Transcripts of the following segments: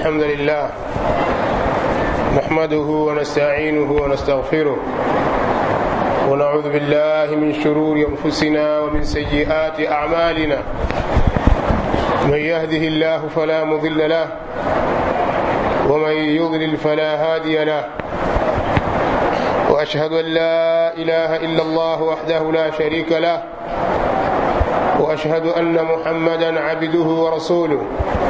الحمد لله نحمده ونستعينه ونستغفره ونعوذ بالله من شرور انفسنا ومن سيئات اعمالنا من يهده الله فلا مضل له ومن يضلل فلا هادي له واشهد ان لا اله الا الله وحده لا شريك له واشهد ان محمدا عبده ورسوله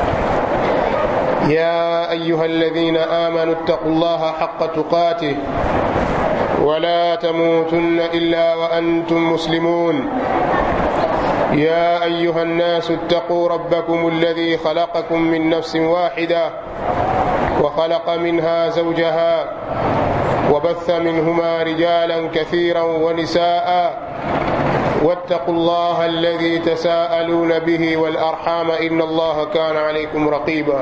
يا ايها الذين امنوا اتقوا الله حق تقاته ولا تموتن الا وانتم مسلمون يا ايها الناس اتقوا ربكم الذي خلقكم من نفس واحده وخلق منها زوجها وبث منهما رجالا كثيرا ونساء واتقوا الله الذي تساءلون به والارحام ان الله كان عليكم رقيبا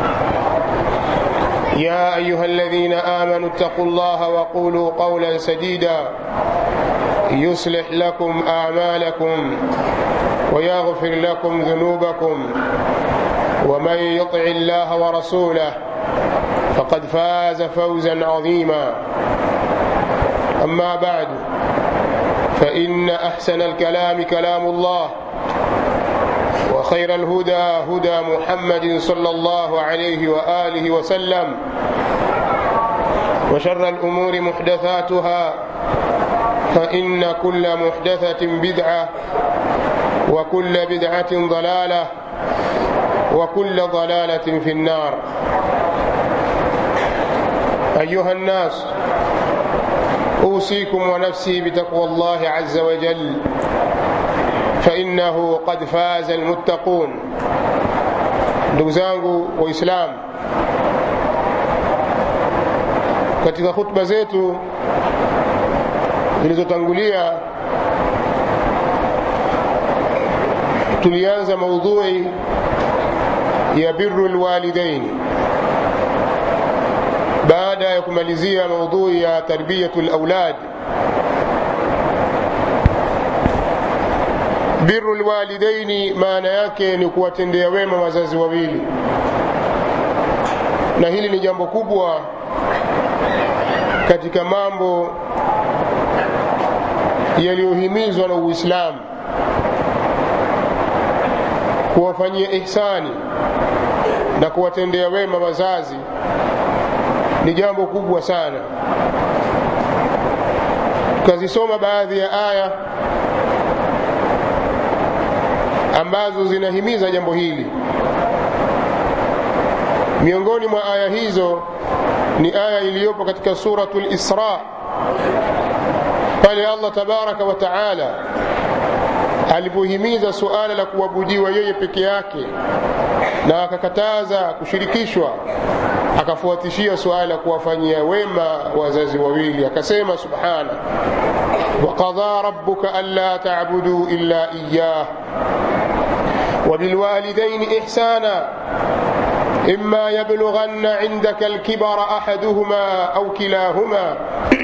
يا ايها الذين امنوا اتقوا الله وقولوا قولا سديدا يصلح لكم اعمالكم ويغفر لكم ذنوبكم ومن يطع الله ورسوله فقد فاز فوزا عظيما اما بعد فان احسن الكلام كلام الله وخير الهدى هدى محمد صلى الله عليه واله وسلم وشر الامور محدثاتها فان كل محدثه بدعه وكل بدعه ضلاله وكل ضلاله في النار ايها الناس اوصيكم ونفسي بتقوى الله عز وجل فانه قد فاز المتقون ndugu zangu waislamu katika khutba zetu zilizotangulia tulianza maudhui ya biru lwalidaini baada ya kumalizia maudhui ya tarbiyatu laulad biru lwalidaini maana yake ni kuwatendea wema wazazi wawili na hili ni jambo kubwa katika mambo yaliyohimizwa na uislamu kuwafanyia ihsani na kuwatendea wema wazazi ni jambo kubwa sana tukazisoma baadhi ya aya ambazo zinahimiza jambo hili miongoni mwa aya hizo ni aya iliyopo katika suratu lisra pale allah tabaraka wa taala alipohimiza suala la kuabudiwa yeye peke yake na akakataza kushirikishwa akafuatishia suala la kuwafanyia wema wazazi wawili akasema subhana وقضى ربك ألا تعبدوا إلا إياه وبالوالدين إحسانا إما يبلغن عندك الكبر أحدهما أو كلاهما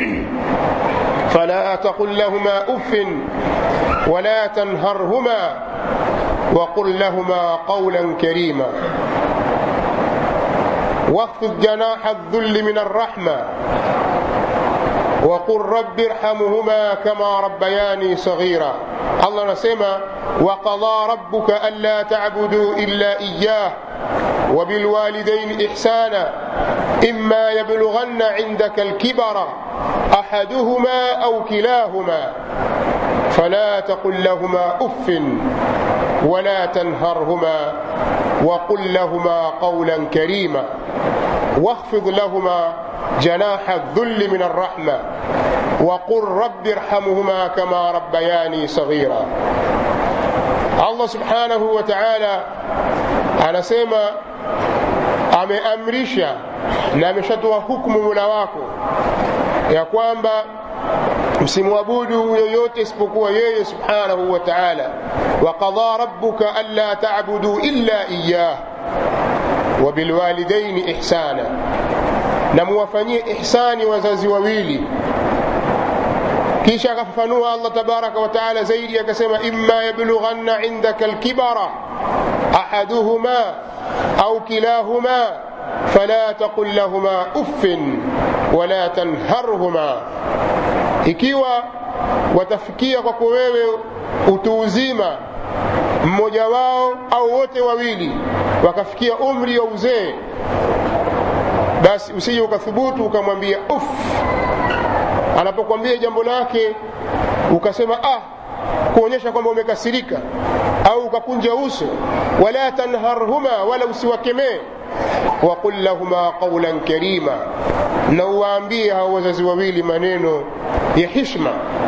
فلا تقل لهما أف ولا تنهرهما وقل لهما قولا كريما واخفض جناح الذل من الرحمة وقل رب ارحمهما كما ربياني صغيرا الله نسمى وقضى ربك ألا تعبدوا إلا إياه وبالوالدين إحسانا إما يبلغن عندك الكبر أحدهما أو كلاهما فلا تقل لهما أف ولا تنهرهما وقل لهما قولا كريما واخفض لهما جناح الذل من الرحمة وقل رب ارحمهما كما ربياني صغيرا الله سبحانه وتعالى anasema ameamrisha na ameshatoa hukumu mula wako ya kwamba msimwabudu yoyote isipokuwa yeye subhanahu wa taala waqadha rabbuka anla tabudu illa iyah wabilwalidaini ihsana na muwafanyie ihsani wazazi wawili kisha akafafanua allah tabaraka wa taala zaidi akasema imma yablughanna indaka alkibara ahaduhuma au kilahuma fala taqul lahuma uffin wala tanharhuma ikiwa watafikia kwako wewe utu uzima mmoja wao au wote wawili wakafikia umri wa uzee basi usije ukathubutu ukamwambia uff anapokwambia jambo lake ukasema ah kuonyesha kwamba umekasirika au ukakunja uso wala tanharhuma wala usiwakemee waqul lahuma qaulan karima na uwaambie hao wazazi wawili maneno ya hishma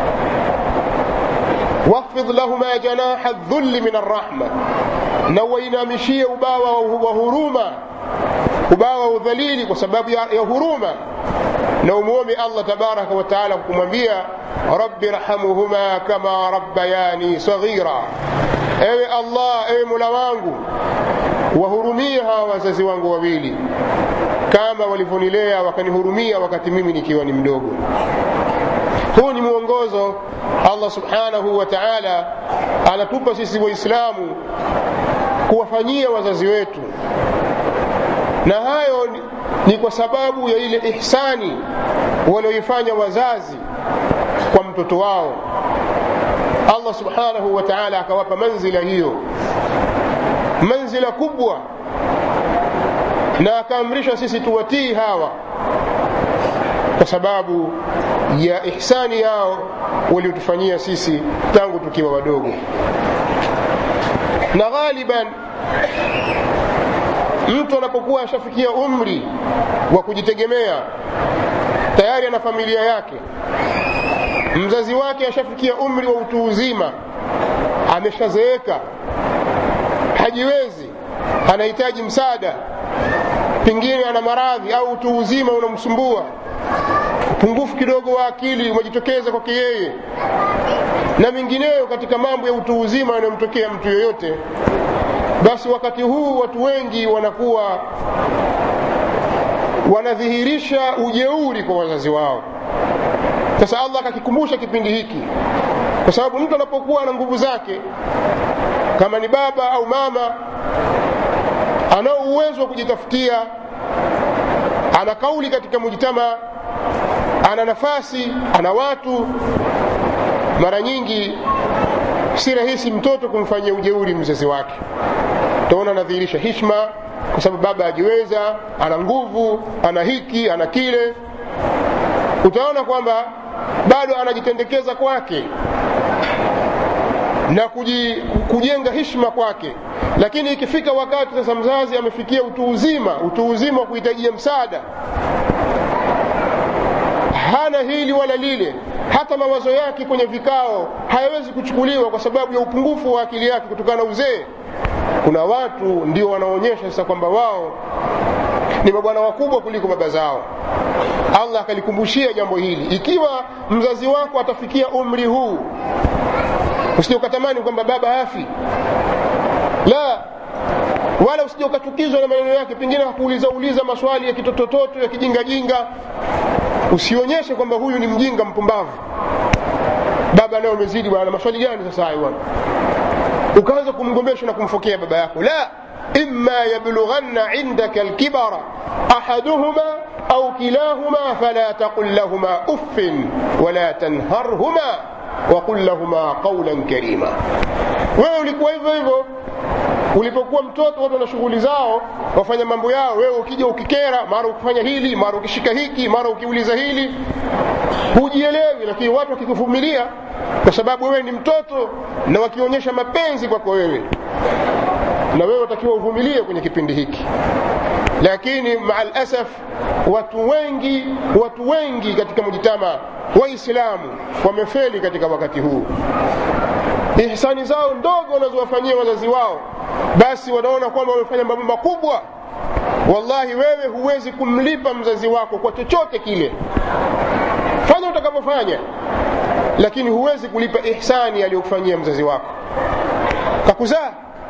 واخفض لهما جناح الذل من الرحمة نوينامشيه ubawa wa huruma ubawa wa udhalili kwa sababu ya, ya huruma na umuombe allah tabaraka wataala kumwambia rabbi rhamuhuma kama rabbayani saghira ewe allah ewe mola wangu wahurumie hawa wazazi wangu wawili kama walivyonilea wakanihurumia wakati mimi nikiwa ni mdogo huu ni mwongozo allah subhanahu wa taala anatupa sisi waislamu kuwafanyia wazazi wetu na hayo ni kwa sababu ya ile ihsani walioifanya wazazi kwa mtoto wao allah subhanahu wa taala akawapa manzila hiyo manzila kubwa na akaamrisha sisi tuwatii hawa kwa sababu ya ihsani yao waliotufanyia sisi tangu tukiwa wadogo na ghaliban mtu anapokuwa ashafikia umri wa kujitegemea tayari ana familia yake mzazi wake ashafikia umri wa utu uzima ameshazeeka hajiwezi anahitaji msaada pengine ana maradhi au utu uzima unamsumbua upungufu kidogo wa akili umejitokeza kwake yeye na mengineyo katika mambo ya utu uzima yanayomtokea mtu yoyote basi wakati huu watu wengi wanakuwa wanadhihirisha ujeuri kwa wazazi wao sasa allah akakikumbusha kipindi hiki kwa sababu mtu anapokuwa na nguvu zake kama ni baba au mama anao uwezo wa kujitafutia ana kauli katika mujtama ana nafasi ana watu mara nyingi si rahisi mtoto kumfanyia ujeuri mzazi wake utaona anadhihirisha hishma kwa sababu baba ajiweza ana nguvu ana hiki ana kile utaona kwamba bado anajitendekeza kwake na kuji, kujenga hishma kwake lakini ikifika wakati sasa mzazi amefikia utu uzima utu uzima wa kuhitajia msaada hana hili wala lile hata mawazo yake kwenye vikao hayawezi kuchukuliwa kwa sababu ya upungufu wa akili yake kutokana na uzee kuna watu ndio wanaonyesha sasa kwamba wao ni mabwana wakubwa kuliko baba zao allah akalikumbushia jambo hili ikiwa mzazi wako atafikia umri huu usije ukatamani kwamba baba hafi la wala usije ukachukizwa na maneno yake pengine hakuuliza uliza maswali ya kitotototo ya kijingajinga usionyeshe kwamba huyu ni mjinga mpumbavu baba naye umezidi bwana maswali gani sasa hayo bwana ukaanza kumgombesha na kumfokea baba yako la imma yablughanna indaka alkibara ahaduhuma au kilahuma fala taqul lahuma uffin wala tanharhuma waqul lahuma qawlan karima wewe ulikuwa hivyo hivyo ulipokuwa mtoto watu wana shughuli zao wafanya mambo yao wewe ukija ukikera mara ukifanya hili mara ukishika hiki mara ukiuliza hili hujielewi lakini watu wakikuvumilia kwa sababu wewe ni mtoto na wakionyesha mapenzi kwako wewe na wewe utakiwa uvumilie kwenye kipindi hiki lakini maa lasaf watu wengi watu wengi katika mujitama waislamu wamefeli katika wakati huu ihsani zao ndogo wanazowafanyia wazazi wao basi wanaona kwamba wamefanya mambo makubwa wallahi wewe huwezi kumlipa mzazi wako kwa chochote kile fanya utakavyofanya lakini huwezi kulipa ihsani aliyokufanyia mzazi wako kakuzaa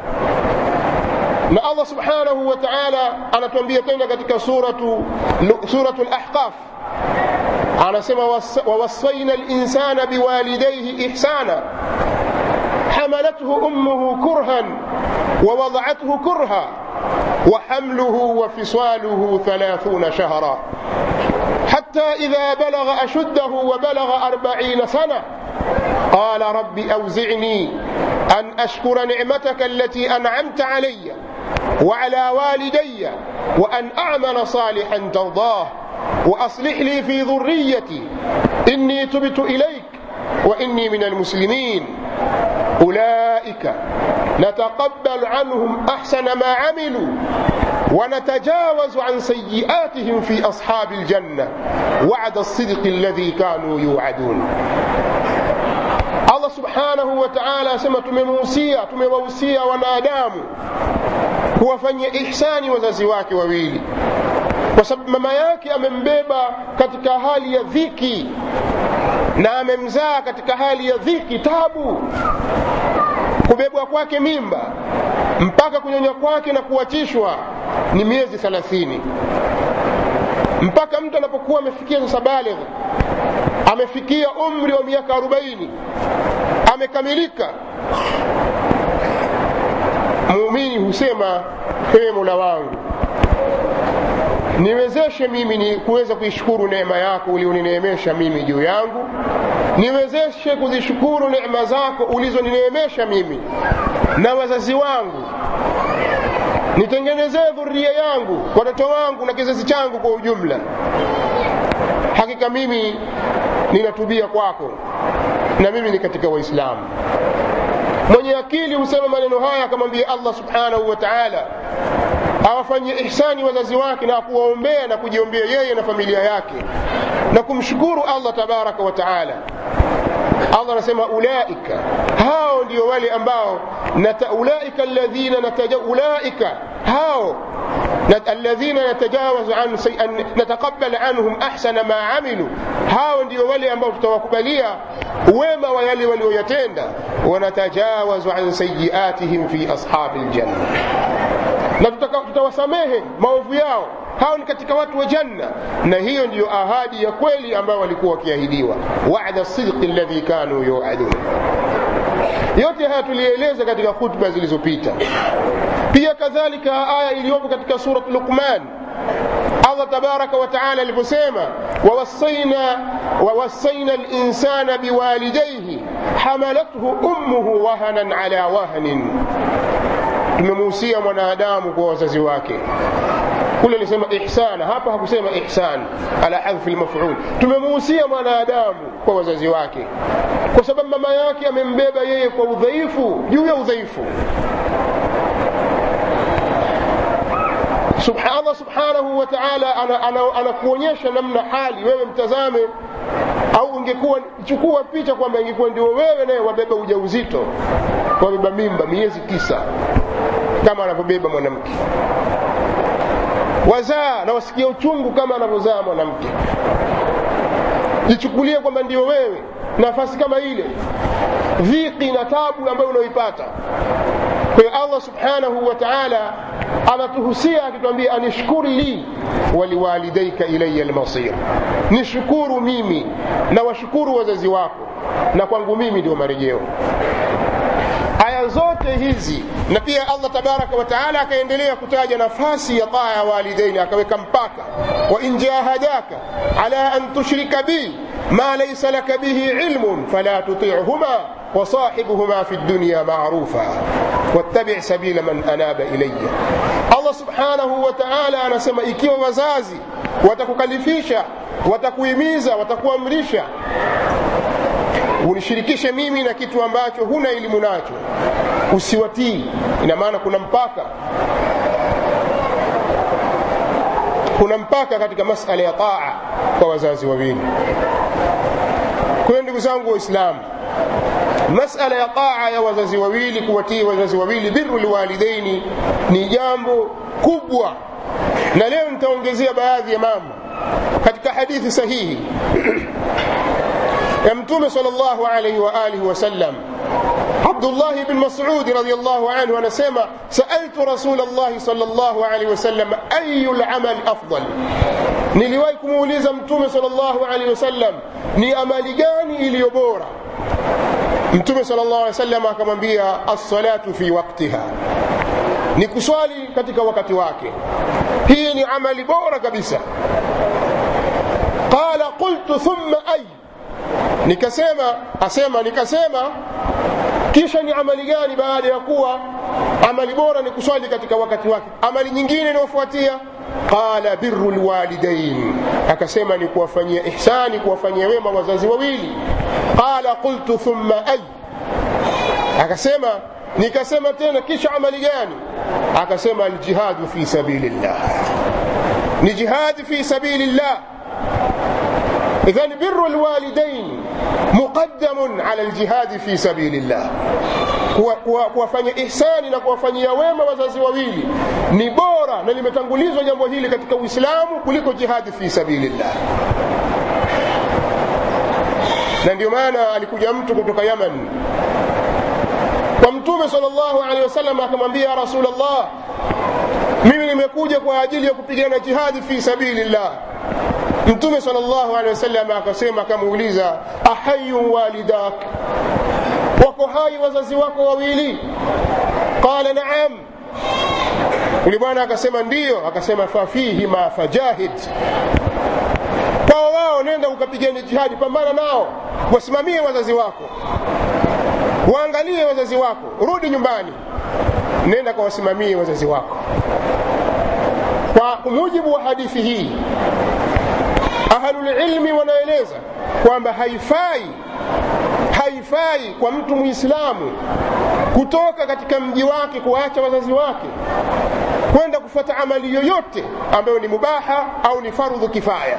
na allah subhanahu wa taala anatuambia tena katika suratu suratu lahqaf anasema wawassaina linsana biwalidaihi ihsana حملته امه كرها ووضعته كرها وحمله وفصاله ثلاثون شهرا حتى إذا بلغ أشده وبلغ أربعين سنة قال رب أوزعني أن أشكر نعمتك التي أنعمت علي وعلى والدي وأن أعمل صالحا ترضاه وأصلح لي في ذريتي إني تبت إليك وإني من المسلمين أولئك نتقبل عنهم أحسن ما عملوا ونتجاوز عن سيئاتهم في أصحاب الجنة وعد الصدق الذي كانوا يوعدون Allah subhanahu wa ta'ala asema tumemuhusia tumewahusia wanadamu kuwafanyia ihsani wazazi wake wawili kwa sababu mama yake amembeba katika hali ya dhiki na amemzaa katika hali ya dhiki tabu kubebwa kwake mimba mpaka kunyonya kwake na kuachishwa ni miezi thelathini mpaka mtu anapokuwa amefikia sasa baligh amefikia umri wa miaka arobaini amekamilika muumini husema ewe mola wangu niwezeshe mimi ni kuweza kuishukuru neema yako ulionineemesha mimi juu yangu niwezeshe kuzishukuru neema zako ulizonineemesha mimi na wazazi wangu nitengenezee dhuria yangu watoto wangu na kizazi changu kwa ujumla hakika mimi ninatubia kwako na mimi ni katika waislamu mwenye akili husema maneno haya akamwambia allah subhanahu wa taala awafanyie ihsani wazazi wake na kuwaombea na kujiombea yeye na familia yake na kumshukuru allah tabaraka wa taala allah anasema ulaika hao ndio wale ambao nata, ulaika alladhina nataja, ulaika hao الذين نتجاوز عن سي... نتقبل عنهم احسن ما عملوا hao ndio wale ambao tutawakubalia wema wa yale walioyatenda wanatajawazu an sayiatihim fi ashabi ljanna na tutawasamehe maovu yao hao ni katika watu wa janna na hiyo ndiyo ahadi ya kweli ambayo walikuwa wakiahidiwa wada sidqi alladhi kanu yuadun yote haya tulieleza katika khutba zilizopita pia kadhalika aya iliyopo katika surat luqman allah tabaraka wataala aliposema wawassaina wawassaina linsana biwalidaihi hamalathu ummuhu wahanan ala wahnin tumemuhusia mwanadamu kwa wazazi wake kule alisema ihsana hapa hakusema ihsan ala hadhfi lmaful tumemuhusia mwanadamu kwa wazazi wake kwa sababu mama yake amembeba yeye kwa udhaifu juu ya udhaifu allah subhanahu wa taala anakuonyesha ana, ana namna hali wewe mtazame au ungekuwa chukua picha kwamba ingekuwa ndio wewe naye wabeba ujauzito wabeba mimba miezi tisa kama anavyobeba mwanamke wazaa na wasikia uchungu kama anavyozaa mwanamke jichukulie kwamba ndio wewe nafasi kama ile dhiki na tabu ambayo unaoipata kwa hiyo allah subhanahu wa taala anatuhusia akituambia anishkuri li waliwalidaika ilaya lmasir nishukuru mimi na washukuru wazazi wako na kwangu mimi ndio marejeo aya zote hizi na pia allah tabaraka wataala akaendelea kutaja nafasi ya taa ya walidaini akaweka mpaka wain jahadaka ala an tushrika bi ما ليس لك به علم فلا تطيعهما وصاحبهما في الدنيا معروفا واتبع سبيل من أناب إلي الله سبحانه وتعالى anasema ikiwa wazazi watakukalifisha watakuhimiza watakuamrisha unishirikishe mimi na kitu ambacho huna elimu nacho usiwatii ina maana kuna mpaka kuna mpaka katika masala ya taa kwa wazazi wawili kwa hiyo ndugu zangu waislamu masala ya taa ya wazazi wawili kuwatii wazazi wawili biru lwalidaini ni jambo kubwa na leo nitaongezea baadhi ya mambo katika hadithi sahihi ya mtume sal llahu alaihi waalihi wasallam abdullahi bn masudi radiallahu anhu anasema saaltu rasul llahi sal llahu alaihi wasallam ayu lamali afdal niliwahi kumuuliza mtume sal llahu alaihi wasallam ni amali gani iliyo bora mtume sal llahu alih wasallam akamwambia alsalatu fi waktiha ni kuswali katika wakati wake hii ni amali bora kabisa qala qultu thumma ay nikasema asema nikasema kisha ni amali gani baada ya kuwa amali bora ni kuswali katika wakati wake amali nyingine inayofuatia qala biru lwalidain akasema ni kuwafanyia ihsani kuwafanyia wema wazazi wawili qala qultu thumma ay akasema nikasema tena kisha amali gani akasema aljihadu fi sabilillah ni jihadi fi sabilillah إذن بر الوالدين مقدم على الجهاد في سبيل الله kuwafanya ihsani na kuwafanyia wema wazazi wawili ni bora na limetangulizwa jambo hili katika uislamu kuliko jihadi fi sabilillah na ndio maana alikuja mtu kutoka yaman kwa mtume sal llahu alehi wasallam akamwambia ya rasulllah mimi nimekuja kwa ajili ya kupigana jihadi fi sabilillah mtume sal llahu alehi wasallam akasema akamuuliza ahayun walidak wako hai wazazi wako wawili qala naam yule bwana akasema ndiyo akasema fafihima fajahid kwao wao nenda ukapigane jihadi pambana nao wasimamie wazazi wako waangalie wazazi wako rudi nyumbani nenda kawasimamie wazazi wako kwa mujibu wa hadithi hii ahlulilmi wanaeleza kwamba haifai haifai kwa mtu muislamu kutoka katika mji wake kuacha wazazi wake kwenda kufuata amali yoyote ambayo ni mubaha au ni fardhu kifaya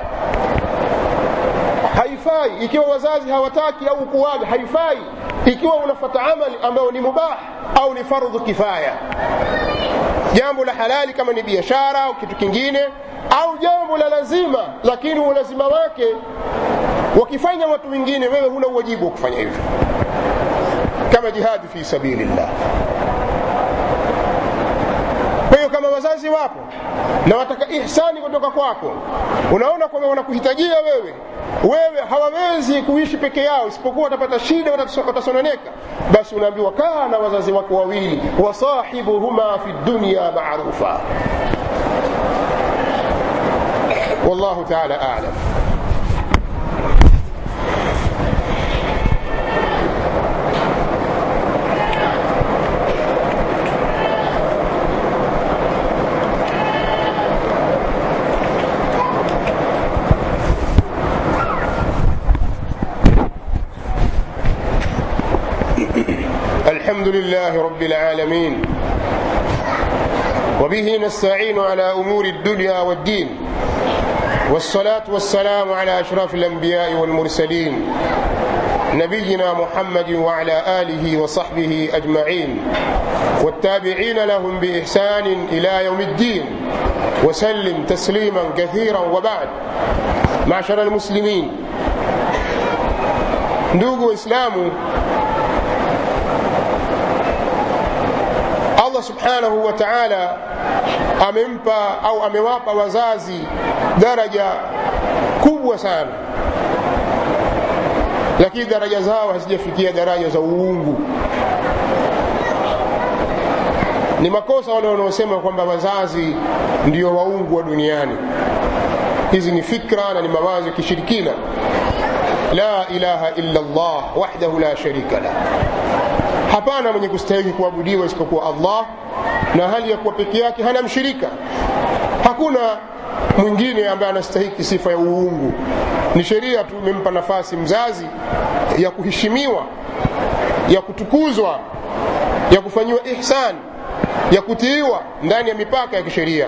haifai ikiwa wazazi hawataki au kuaga haifai ikiwa unafuata amali ambayo ni mubah au ni fardhu kifaya jambo la halali kama ni biashara au kitu kingine au jambo la lazima lakini ulazima wake wakifanya watu wengine wewe huna uwajibu wa kufanya hivyo kama jihadi fi sabilillah kwa hiyo kama wazazi wapo na wataka ihsani kutoka kwako unaona kwamba wanakuhitajia wewe wewe hawawezi kuishi peke yao isipokuwa watapata shida watasononeka basi unaambiwa kaa na wazazi wako wawili wasahibuhuma fi dunya marufa wallahu taala alam الحمد لله رب العالمين وبه نستعين على امور الدنيا والدين والصلاه والسلام على اشرف الانبياء والمرسلين نبينا محمد وعلى اله وصحبه اجمعين والتابعين لهم باحسان الى يوم الدين وسلم تسليما كثيرا وبعد معشر المسلمين ndugu waislamu allah subhanahu wa taala amempa au amewapa wazazi daraja kubwa sana lakini daraja zao hazijafikia daraja za uungu ni makosa wale wanaosema kwamba wazazi ndio waungu wa duniani hizi ni fikra na ni mawazo ya kishirikina la ilaha illa llah wahdahu la sharika lah hapana mwenye kustahiki kuabudiwa isipokuwa allah na hali ya kuwa peke yake hana mshirika hakuna mwingine ambaye anastahiki sifa ya uungu ni sheria tu imempa nafasi mzazi ya kuheshimiwa ya kutukuzwa ya kufanyiwa ihsan ya kutiiwa ndani ya mipaka ya kisheria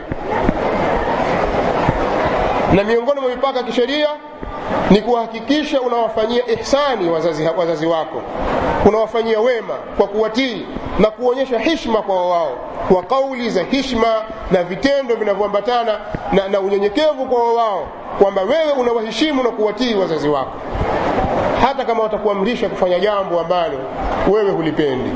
na miongoni mwa mipaka ya kisheria ni kuhakikisha unawafanyia ihsani wazazi, wazazi wako unawafanyia wema kwa kuwatii na kuonyesha hishma kwa wao kwa kauli za hishma na vitendo vinavyoambatana na, na unyenyekevu kwa wao kwamba wewe unawaheshimu na kuwatii wazazi wako hata kama watakuamrisha kufanya jambo ambalo wewe hulipendi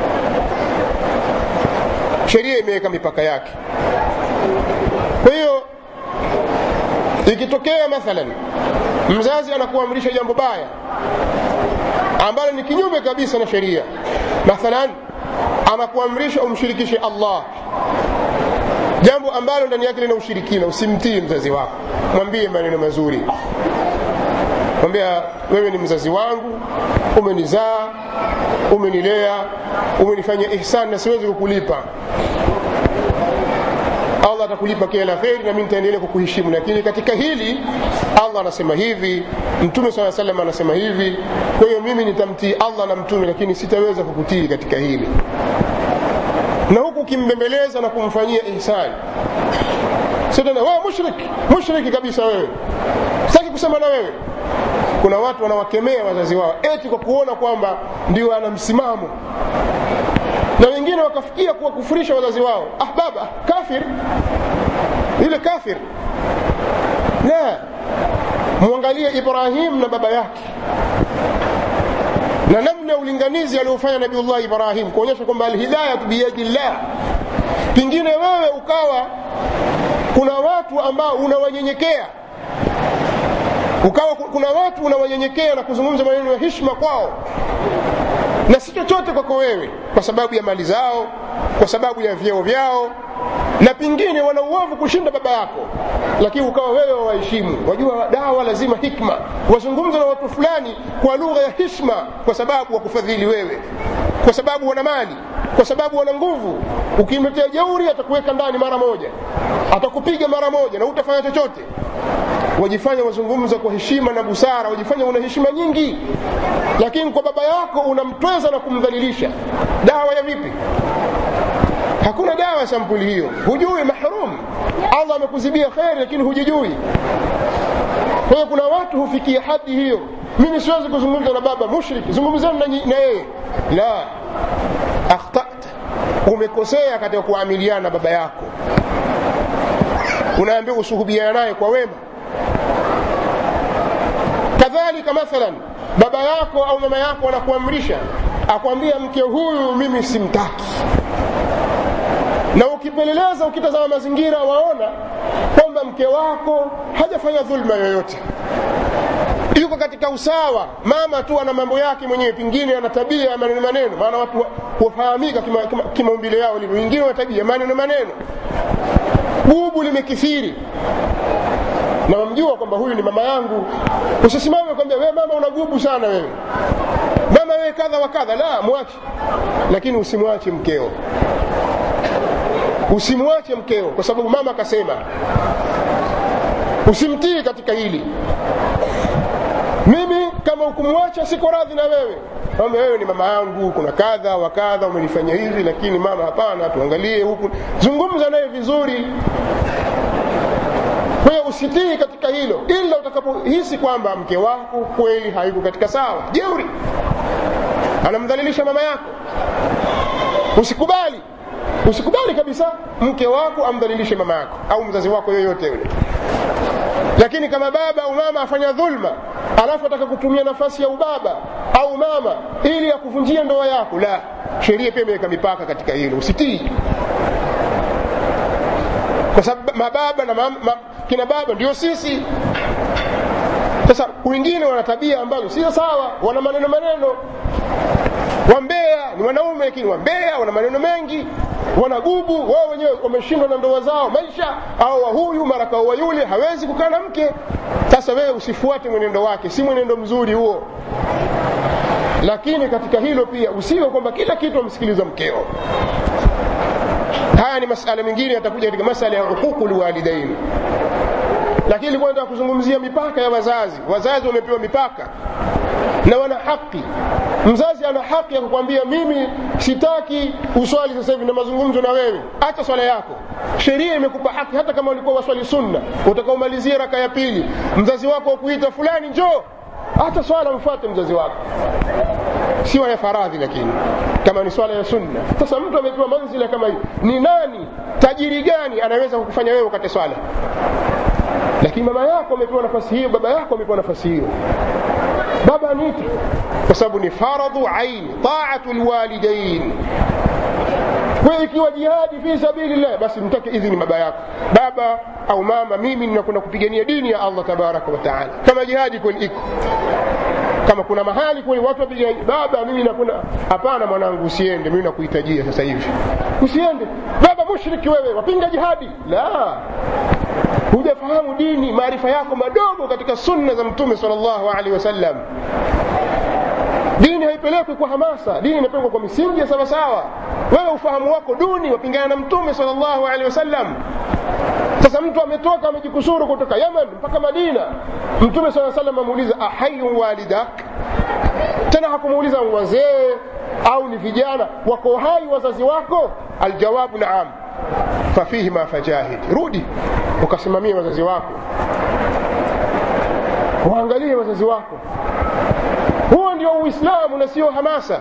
sheria imeweka mipaka yake kwa hiyo ikitokea mathalan mzazi anakuamrisha jambo baya ambalo ni kinyume kabisa na sheria mathalan anakuamrisha umshirikishe allah jambo ambalo ndani yake lina ushirikina usimtii mzazi wako mwambie maneno mazuri mwambia wewe ni mzazi wangu umenizaa umenilea umenifanya ihsani na siwezi kukulipa allah atakulipa kila la kheri na mi nitaendelea kukuheshimu lakini katika hili allah anasema hivi mtume saa salam anasema hivi kwa hiyo mimi nitamtii allah na mtume lakini sitaweza kukutii katika hili na huku ukimbembeleza na kumfanyia ihsani sio tena wewe mushrik mushriki kabisa wewe sitaki kusema na wewe kuna watu wanawakemea wazazi wao eti kwa kuona kwamba ndio ana msimamo na wengine wakafikia kuwakufurisha wazazi wao ah baba kafir ile kafir la mwangalie ibrahim na baba yake na namna ya ulinganizi aliofanya nabiullah ibrahim kuonyesha kwamba alhidayatu biyadi llah pengine wewe ukawa kuna watu ambao unawanyenyekea ukawa kuna watu unawanyenyekea na kuzungumza maneno ya hishma kwao na si chochote kwako wewe kwa sababu ya mali zao kwa sababu ya vyeo vyao na pengine wana uovu kushinda baba yako lakini ukawa wewe wawaheshimu wajua dawa lazima hikma wazungumza na watu fulani kwa lugha ya hishma kwa sababu wakufadhili wewe kwa sababu wana mali kwa sababu wana nguvu ukimletea jeuri atakuweka ndani mara moja atakupiga mara moja na utafanya chochote wajifanya wazungumza kwa heshima na busara wajifanya una heshima nyingi lakini kwa baba yako unamtweza na kumdhalilisha dawa ya vipi hakuna dawa ya sampuli hiyo hujui mahrum allah amekuzibia kheri lakini hujijui kwa hiyo kuna watu hufikia hadi hiyo mimi siwezi kuzungumza na baba mushrik zungumzani na yeye la akhtata umekosea katika kuamiliana na baba yako unaambiwa usuhubiana naye kwa wema kadhalika mathalan baba yako au mama yako anakuamrisha akwambia mke huyu mimi simtaki na ukipeleleza ukitazama mazingira waona kwamba mke wako hajafanya dhulma yoyote yuko katika usawa mama tu ana mambo yake mwenyewe pengine ana tabia ya maneno maneno maana watu hufahamika kimaumbile kima, kima yao livyo wengine wana tabia maneno maneno bubu limekithiri na wamjua kwamba huyu ni mama yangu usisimame kwambia wewe mama unagubu sana wewe mama wewe kadha wa kadha la mwache lakini usimwache mkeo usimwache mkeo kwa sababu mama akasema usimtii katika hili mimi kama ukumwacha siko radhi na wewe mama wewe ni mama yangu kuna kadha wa kadha umenifanyia hivi lakini mama hapana tuangalie huku zungumza naye vizuri kwa hiyo usitii katika hilo ila utakapohisi kwamba mke wako kweli haiko katika sawa jeuri anamdhalilisha mama yako usikubali usikubali kabisa mke wako amdhalilishe mama yako au mzazi wako yoyote yule lakini kama baba au mama afanya dhulma alafu ataka kutumia nafasi ya ubaba au mama ili akuvunjia ndoa yako la sheria pia imeweka mipaka katika hilo usitii kwa sababu mababa na mama, ma, kina baba ndio sisi sasa wengine wana tabia ambazo sio sawa wana maneno maneno wambea ni wanaume lakini wambea wana maneno mengi wanagubu wao wenyewe wameshindwa na ndoa zao maisha au wa huyu mara kaoa yule hawezi kukaa na mke sasa wewe usifuate mwenendo wake si mwenendo mzuri huo lakini katika hilo pia usiwe kwamba kila kitu amsikiliza mkeo haya ni masala mengine yatakuja katika masala ya huququ lwalidain lakini ilikuwa nataka kuzungumzia mipaka ya wazazi wazazi wamepewa mipaka na wana haki mzazi ana haki ya kukwambia mimi sitaki uswali sasa hivi na mazungumzo na wewe acha swala yako sheria imekupa haki hata kama ulikuwa waswali sunna utakaomalizia raka ya pili mzazi wako wakuita fulani njoo hata swala mfuate mzazi wako siwa ya faradhi lakini kama ni swala ya sunna sasa mtu amepewa manzila kama hii ni nani tajiri gani anaweza kukufanya wewe ukate swala lakini mama yako amepewa nafasi hiyo baba yako amepewa nafasi hiyo baba aniite kwa sababu ni faradhu aini taatu lwalidain kwa ikiwa jihadi fi sabilillah basi mtake idhini baba yako baba au mama mimi ninakwenda kupigania dini ya allah tabaraka wa taala kama jihadi kweli iko kama kuna mahali kweli watu wapigania baba mimi nakwenda hapana mwanangu usiende mimi nakuhitajia sasa hivi usiende baba mushriki wewe wapinga jihadi la hujafahamu dini maarifa yako madogo katika sunna za mtume sallallahu alaihi wasallam dini haipelekwi kwa hamasa dini inapelekwa kwa misingi ya sawasawa wewe ufahamu wako duni wapingana na mtume sallallahu alaihi wasallam sasa mtu ametoka amejikusuru kutoka yaman mpaka madina mtume saa salam amuuliza ahayun walidak tena hakumuuliza wazee au ni vijana wako hai wazazi wako aljawabu naam fafihima fajahid rudi ukasimamia wazazi wako waangalie wazazi wako huo ndio uislamu na sio hamasa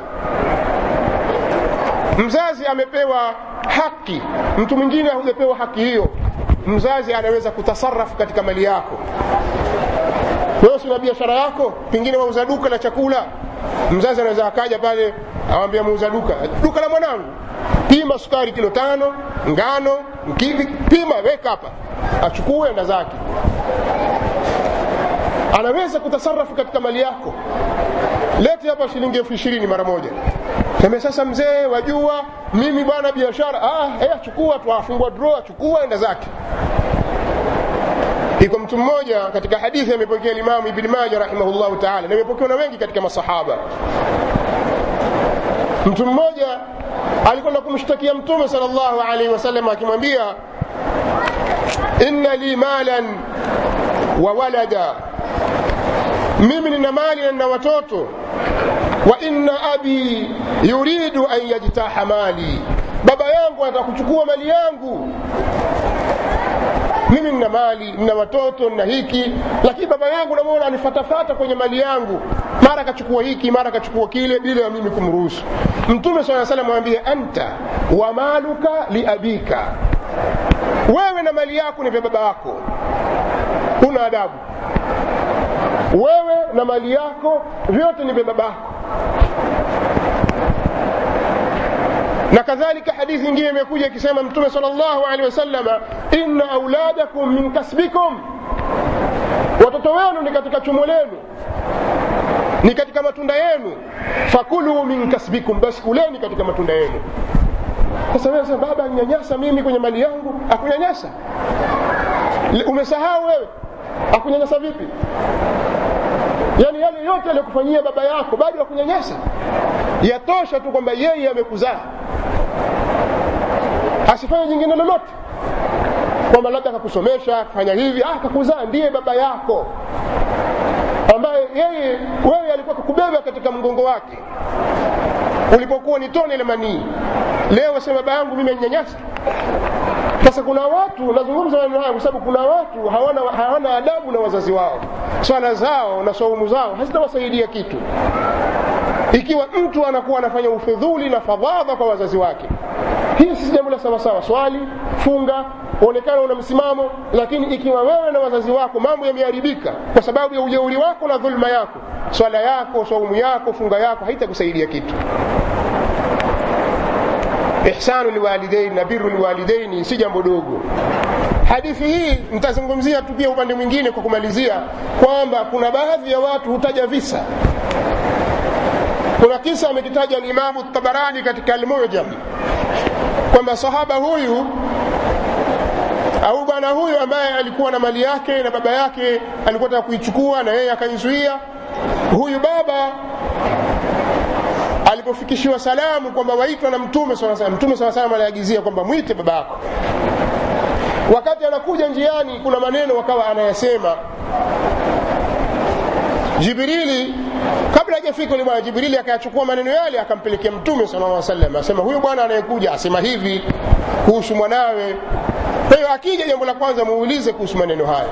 mzazi amepewa haki mtu mwingine hajapewa haki hiyo mzazi anaweza kutasarafu katika mali yako wewe una biashara yako pengine wauza duka la chakula mzazi anaweza akaja pale awambia muuza duka duka la mwanangu pima sukari kilo tano ngano mkivi pima weka hapa achukue enda zake anaweza kutasarafu katika mali yako lete hapa shilingi elfu ishirini mara moja sema sasa mzee wajua mimi bwana biashara ah, eh, chukua tu afungua draw chukua enda zake iko mtu mmoja katika hadithi amepokea limamu ibni maja rahimahullahu taala na imepokewa na wengi katika masahaba mtu mmoja alikwenda kumshtakia mtume sal llahu alaihi wasallam akimwambia inna li malan wa walada mimi nina mali na nina watoto wa inna abi yuridu an yajtaha mali baba yangu anataka kuchukua mali yangu mimi nina mali nina watoto nina hiki lakini baba yangu namwona anifatafata kwenye mali yangu mara akachukua hiki mara akachukua kile bila ya mimi kumruhusu mtume saa salam amwambie anta wa maluka liabika wewe na mali yako ni vya baba yako una adabu wewe na mali yako vyote ni vya babako na kadhalika hadithi nyingine imekuja ikisema mtume sal llahu alehi wasalama inna auladakum min kasbikum watoto wenu ni katika chumo lenu ni katika matunda yenu fakulu min kasbikum basi kuleni katika matunda yenu sasa wewe sasa baba anyanyasa mimi kwenye mali yangu akunyanyasa umesahau wewe akunyanyasa vipi yaani yale yote aliyokufanyia baba yako bado yakunyanyasa yatosha tu kwamba yeye amekuzaa asifanye jingine lolote kwamba labda akakusomesha akafanya hivi ah, akakuzaa ndiye baba yako ambaye yeye wewe alikuwa kukubeba katika mgongo wake ulipokuwa ni tone la manii leo wasema baba yangu mimi anyanyasa sasa kuna watu nazungumza maneno haya kwa sababu kuna watu hawana, hawana adabu na wazazi wao swala zao na saumu zao hazitawasaidia kitu ikiwa mtu anakuwa anafanya ufidhuli na fadhadha kwa wazazi wake hii si jambo la sawasawa swali funga uonekana una msimamo lakini ikiwa wewe na wazazi wako mambo yameharibika kwa sababu ya ujeuri wako na dhulma yako swala yako saumu yako funga yako haitakusaidia kitu ihsanu liwalidain na biru liwalidaini si jambo dogo hadithi hii nitazungumzia tu pia upande mwingine kwa kumalizia kwamba kuna baadhi ya watu hutaja visa kuna kisa amekitaja limamu tabarani katika almujam kwamba sahaba huyu au bwana huyu ambaye alikuwa na mali yake na baba yake alikuwa taka kuichukua na yeye akaizuia huyu baba alipofikishiwa salamu kwamba waitwa na mtume saa salam mtume saa salam aliagizia kwamba mwite baba yako wakati anakuja njiani kuna maneno wakawa anayasema jibrili kabla hajafika yule bwana jibrili akayachukua maneno yale akampelekea mtume sala lla salam asema huyu bwana anayekuja asema hivi kuhusu mwanawe kwa hiyo akija jambo la kwanza muulize kuhusu maneno haya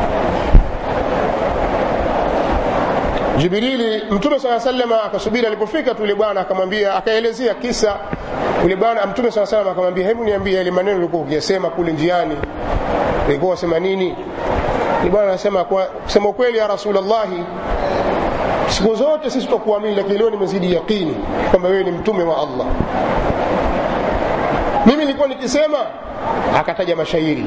jibrili mtume saa salama akasubiri alipofika tu yule bwana akamwambia akaelezea kisa yule bwana mtume saa salam akamwambia hebu niambie yale maneno ulikuwa ukiyasema kule njiani ulikuwa wasema nini yule bwana anasema kusema ukweli ya rasulllahi siku zote sisi tutakuamini lakini leo nimezidi yaqini kwamba wewe ni mtume wa allah nilikuwa nikisema akataja mashairi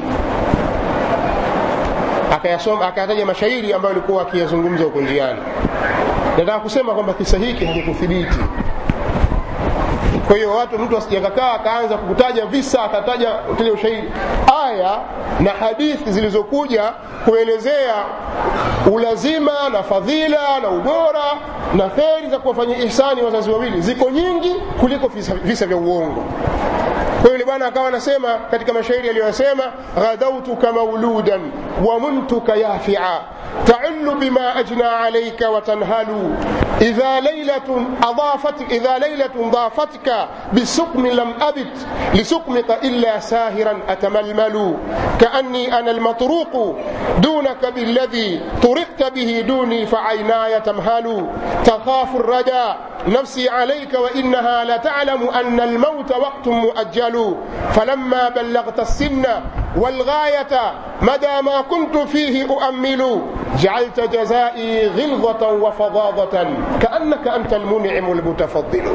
akayasoma akataja mashairi ambayo alikuwa akiyazungumza huko njiani nataka kusema kwamba kisa hiki hakikuthibiti kwa hiyo watu mtu asijakakaa akaanza kukutaja visa akataja utaja ushahidi aya na hadithi zilizokuja kuelezea ulazima na fadhila na ubora na kheri za kuwafanyia ihsani wazazi wawili ziko nyingi kuliko visa, visa vya uongo kwa yule bwana akawa anasema katika mashairi aliyosema ghadautuka mauludan wamuntuka yafia تعل بما أجنى عليك وتنهل إذا ليلة أضافتك إذا ليلة ضافتك بسقم لم أبت لسقمك إلا ساهرا أتململ كأني أنا المطروق دونك بالذي طرقت به دوني فعيناي تمهل تخاف الردى نفسي عليك وإنها لتعلم أن الموت وقت مؤجل فلما بلغت السن والغاية مدى ما كنت فيه أؤمل جعلت جزائي غلظة وفظاظة كأنك أنت المنعم المتفضل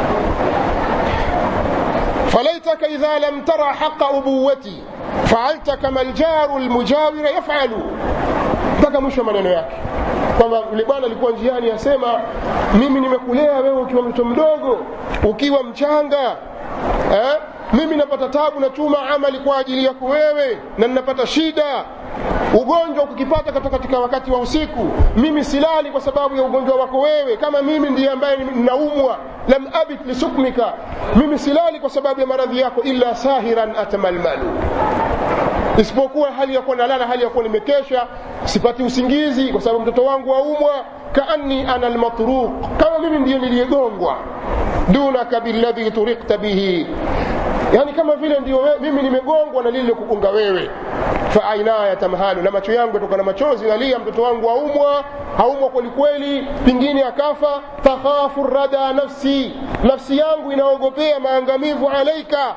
فليتك إذا لم ترى حق أبوتي فعلت كما الجار المجاور يفعل mpaka mwisho maneno yake kwamba yule bwana alikuwa njiani asema mimi nimekulea wewe ukiwa mtoto mdogo ukiwa mchanga eh? mimi napata tabu natuma amali kwa ajili yako wewe na ninapata shida ugonjwa ukikipata katika wakati wa usiku mimi silali kwa sababu ya ugonjwa wako wewe kama mimi ndiye ambaye ninaumwa lam abit lisukmika mimi silali kwa sababu ya maradhi yako illa sahiran atamalmalu isipokuwa hali ya kuwa nalala hali ya kuwa nimekesha sipati usingizi kwa sababu mtoto wangu waumwa kaanni ana almatruq kama mimi ndiyo niliyegongwa dunaka billadhi turikta bihi yani kama vile ndio mimi nimegongwa na lile kukunga wewe fa ainaya tamhalu na macho yangu yatoka na machozi nalia mtoto wangu aumwa haumwa kwelikweli pingine akafa takhafu rada nafsi nafsi yangu inaogopea maangamivu alaika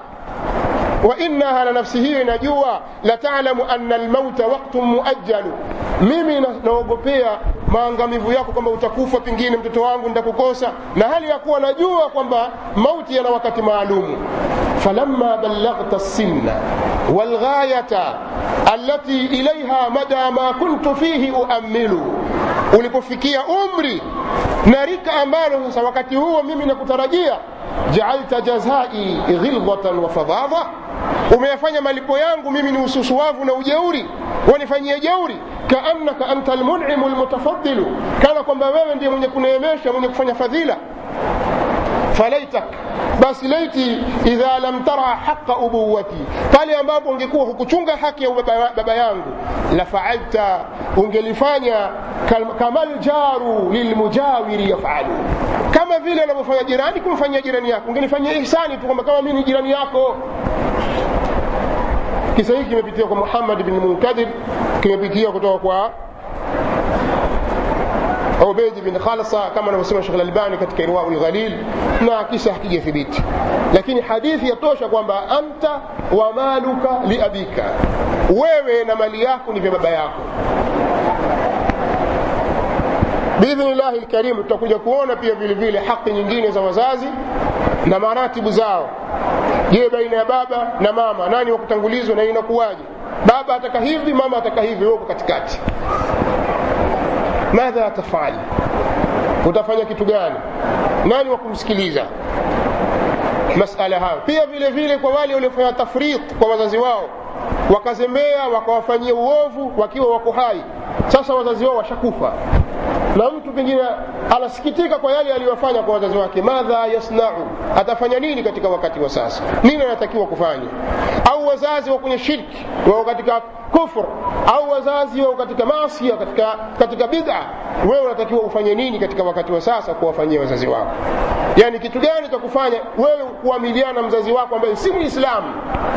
وإنها لنفسه hiyo inajua latalamu anna almauta waktun muajjalu mimi naogopea maangamivu yako kwamba utakufa pengine mtoto wangu nitakukosa na hali ya kuwa najua kwamba mauti yana wakati maalumu falamma ballaghta sinna walghayata allati ilaiha mada ma kuntu fihi uamilu ulipofikia umri na rika ambalo sasa wakati huo mimi nakutarajia jaalta jazai ghilghatan wa fadhadha umeyafanya malipo yangu mimi ni ususuwavu na ujeuri wanifanyie jeuri kaannaka anta almun'imu almutafaddilu kana kwamba wewe ndiye mwenye kuneemesha mwenye kufanya fadhila falaitak basi laiti idha lam tara haqa ubuwati pale ambapo ungekuwa hukuchunga haki ya baba, baba yangu la faalta ungelifanya kama ljaru lilmujawiri yafalu kama vile anavyofanya jirani kumfanyia jirani yako ungelifanyia ihsani tu kwamba kama mimi ni jirani yako kisa hiki kimepitia kwa muhammad bin munkadir kimepitia kutoka kwa ubeid bin khalsa kama anavyosema shekh lalbani katika irwau lghalil na kisa hakijathibiti lakini hadithi yatosha kwamba anta wa maluka liabika wewe na mali yako ni vya baba yako biidhnillahi lkarim tutakuja kuona pia vile vile haki nyingine za wazazi na maratibu zao je baina ya baba na mama nani wa kutangulizwa na inakuwaje baba ataka hivi mama ataka hivi wewe katikati madha tafali utafanya kitu gani nani wa kumsikiliza masala hayo pia vile vile kwa wale waliofanya tafrit kwa wazazi wao wakazembea wakawafanyia uovu wakiwa wako hai sasa wazazi wao washakufa na mtu pengine anasikitika kwa yale aliyofanya kwa wazazi wake madha yasnau atafanya nini katika wakati wa sasa nini anatakiwa kufanya au wazazi wa kwenye shirki wao katika kufur au wazazi wao katika masia katika, katika bid'a wewe unatakiwa ufanye nini katika wakati wa sasa kuwafanyia wazazi wako yani kitu gani cha kufanya wewe kuamiliana na mzazi wako ambaye si muislamu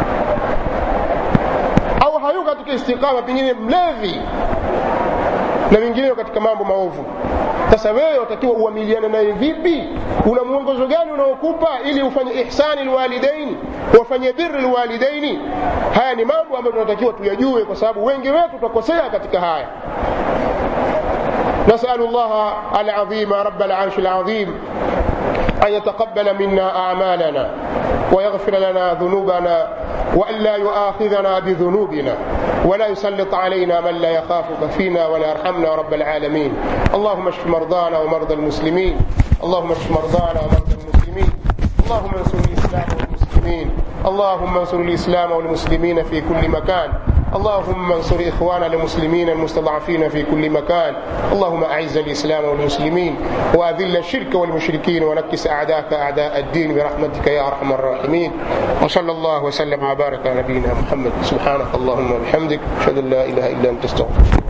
au hayuko katika istiqama pengine mlevi na vinginevyo katika mambo maovu sasa wewe watakiwa uamiliane naye vipi una mwongozo gani unaokupa ili ufanye ihsani lwalidaini wafanye biri lwalidaini haya ni mambo ambayo tunatakiwa tuyajue kwa sababu wengi wetu tutakosea katika haya نسأل الله العظيم رب العرش العظيم أن يتقبل منا أعمالنا ويغفر لنا ذنوبنا وأن لا يؤاخذنا بذنوبنا ولا يسلط علينا من لا يخافك فينا ولا يرحمنا رب العالمين اللهم اشف مرضانا ومرضى المسلمين اللهم اشف مرضانا ومرضى المسلمين اللهم انصر الإسلام والمسلمين اللهم انصر الإسلام والمسلمين في كل مكان اللهم انصر إخواننا المسلمين المستضعفين في كل مكان اللهم أعز الإسلام والمسلمين وأذل الشرك والمشركين ونكس أعداءك أعداء الدين برحمتك يا أرحم الراحمين وصلى الله وسلم وبارك على نبينا محمد سبحانك اللهم وبحمدك أشهد أن لا إله إلا أنت استغفرك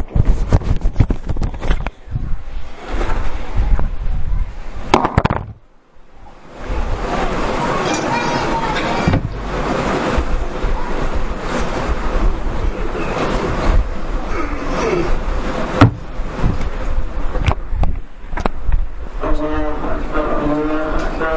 Thank you.